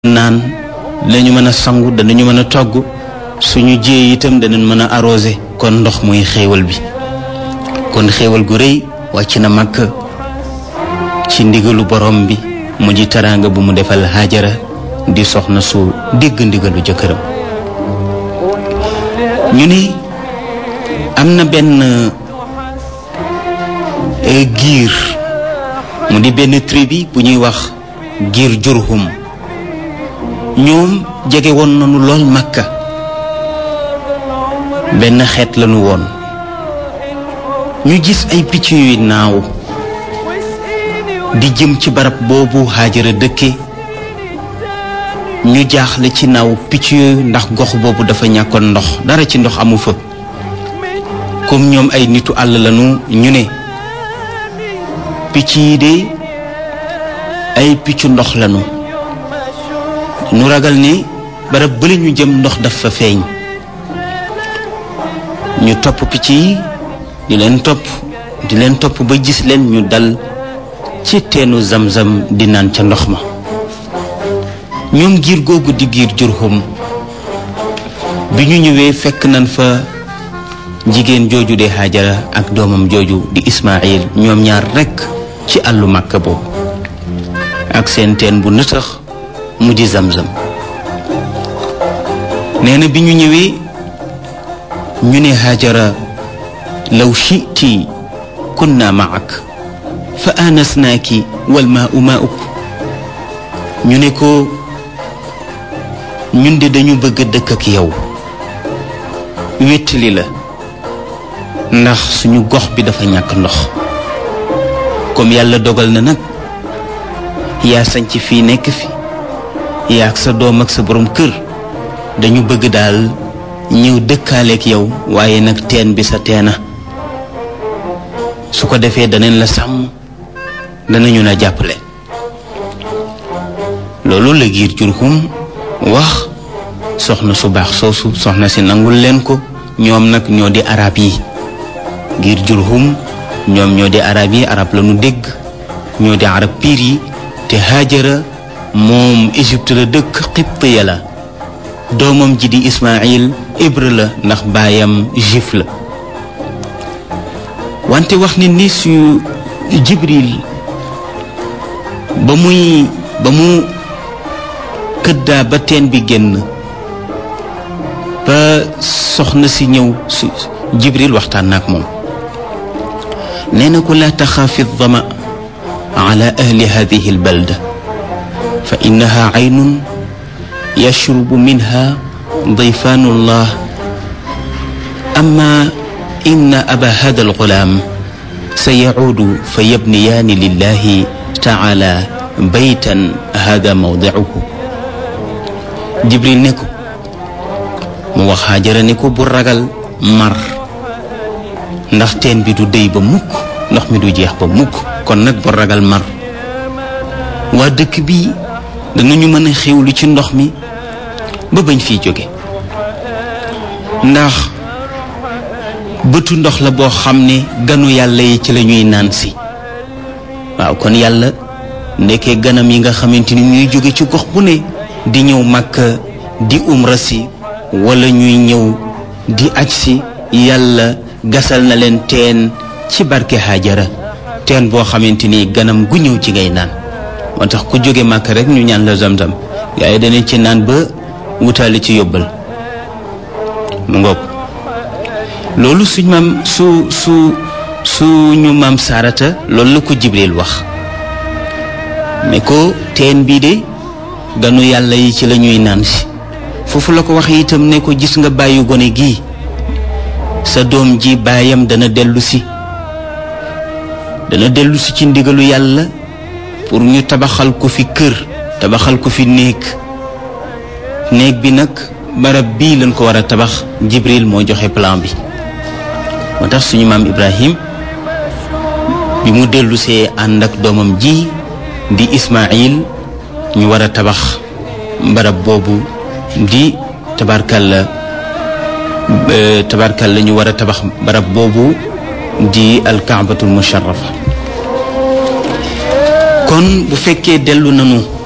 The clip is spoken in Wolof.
naan danañu mën a sangu danañu mën a togg suñu jiyee itam danañ mën a arrosé kon ndox muy xéewal bi kon xéewal gu rëy wàcc na màkk ci ndigalu borom bi mu ji taraanga bu mu defal Haajara di soxna su dégg ndigalu jëkkëram ñu ni am na benn giir mu di benn tribu bu ñuy wax giir Jurhum ñoom jege woon nañu lool Makka benn xeet lañu woon ñu gis ay picc yuy naaw di jëm ci barab boobu Haajara dëkke ñu jaaxle ci naaw picc yooyu ndax gox boobu dafa ñàkkoon ndox dara ci ndox amu fa comme ñoom ay nitu àll lañu ñu ne picc yi de ay piccu ndox lañu nu ragal ni barab bële ñu jëm ndox dafa feeñ ñu topp picc yi di leen topp di leen topp ba gis leen ñu dal ci teenu zamzam di naan ca ndox ma ñoom giir googu di giir Jurhum bi ñu ñëwee fekk nañ fa jigéen jooju de Haajara ak doomam jooju di Ismaayil ñoom ñaar rekk ci àllu Màkka boobu ak seen teen bu nëtëx mu di zamzam nee na bi ñu ñëwee ñu ne Haajara law shi'ti kunna ma'ak fa aanasnaaki wal maa'u maa'uk ñu ne ko ñun de dañu bëgg dëkk ak yow wéttali la ndax suñu gox bi dafa ñàkk ndox comme yàlla dogal na nag yaa sañc fii nekk fi yaa ak sa doom ak sa borom kër dañu bëgg daal ñëw dëkkaaleek yow waaye nag teen bi sa teena su ko defee danañ la sàmm danañu la jàppale loolu la giir Jurhum wax soxna su baax soosu soxna si nangul leen ko ñoom nag ñoo di arab yi giir Jurhum ñoom ñoo di arab yi arab la ñu dégg ñoo di arab piir yi te Haajara moom Égypte la dëkk Qibtiya la doomam ji di Ismaayil hébreu la ndax baayam juif la wante wax ni ni su Jibril ba muy ba mu këddaa ba teen bi génn ba soxna si ñëw su Jibril waxtaan na ak moom nee na ko laa taxaafi dama ala ahli hadihi albalda fa innaha aynun yashrubu minha dayfaanu llah amma inna aba hada algulaam sa yacuudu fa yabniyaani lillahi taala baytan hada mawdicuhu jibril ne ko mu wax Haajara ne ko bu ragal mar ndax teen bi du déy ba mukk ndox mi du jeex ba mukk kon nag bu ragal mar waa dëkk bi danañu mën a xewlu ci ndox mi ba bañ fiy jóge ndax bëtu ndox la boo xam ne ganu yàlla yi ci la ñuy naan si waaw kon yàlla ndekkee ganam yi nga xamante ni ñuy jóge ci gox bu ne di ñëw Makka di umra si wala ñuy ñëw di aj si yàlla gasal na leen teen ci barke Haajara teen boo xamante ni ganam gu ñëw ci ngay naan moo tax ku jóge Makka rek ñu ñaan la zamzam gaa yi danañ ci naan ba wutaale ci yóbbal mu ngoog loolu suñ maam su su suñu maam Saarata loolu la ko Jibril wax ne ko teen bii de ganu yàlla yi ci la ñuy naan si foofu la ko wax itam ne ko gis nga bàyyi gone gii sa doom ji baayam dana dellu si dana dellu si ci ndigalu yàlla pour ñu tabaxal ko fi kër tabaxal ko fi néeg néeg bi nag barab bii lañ ko war a tabax Jibril moo joxe plan bi moo tax suñu maam Ibrahim bi mu dellusee ànd ak doomam ji di Ismaayil ñu war a tabax barab boobu di tabarkalla tabarkalla ñu war a tabax barab boobu di alkaabatul musharrafa kon bu fekkee dellu nanu